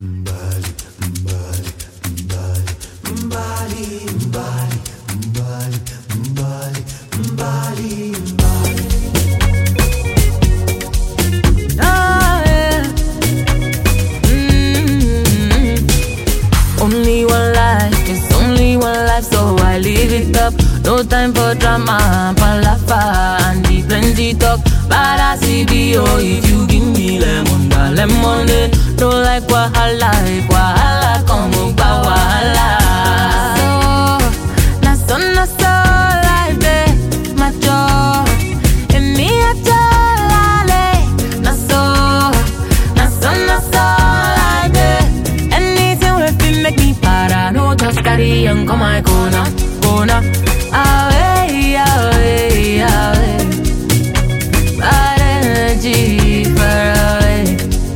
Ah, yeah. Mm. Only one life, it's only one life, so I live it up. No time for drama, palafa, and the plenty talk. But I see the oh, if you give me lemon, da lemonade. No like wahala, if wahala come up, wahala. So, na so na so life dey, my joy. And me a jolly, na so, na so na so life dey. Anything wey fit make me para, no just carry on come my corner, corner. Away, away, away. Bad energy far away.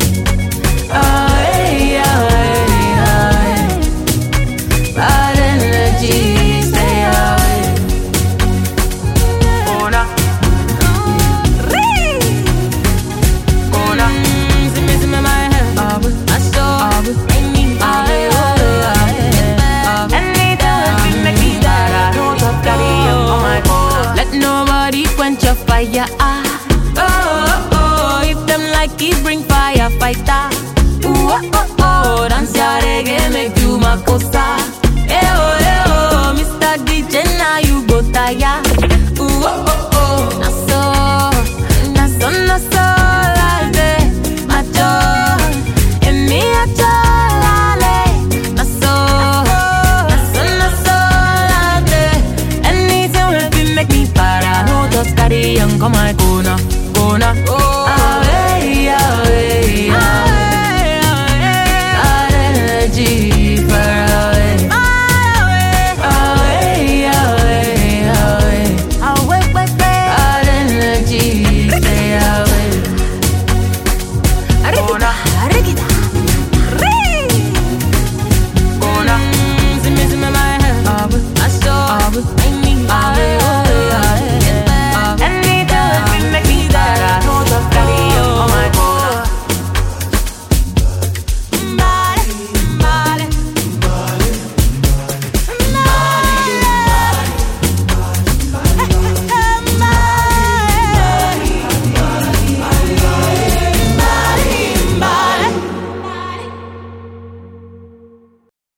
Away, away, away. Bad energy stay away. Corner. Corner. Mm, see me, see me, my head. I saw. I need. I, I, I, Anytime we make me better, no top carry on my corner. Let nobody quench your fire. Ah. Oh, oh, oh, if them like it, bring fire, fighter. Ooh, oh, oh, oh, dance your reggae, make you my cosa.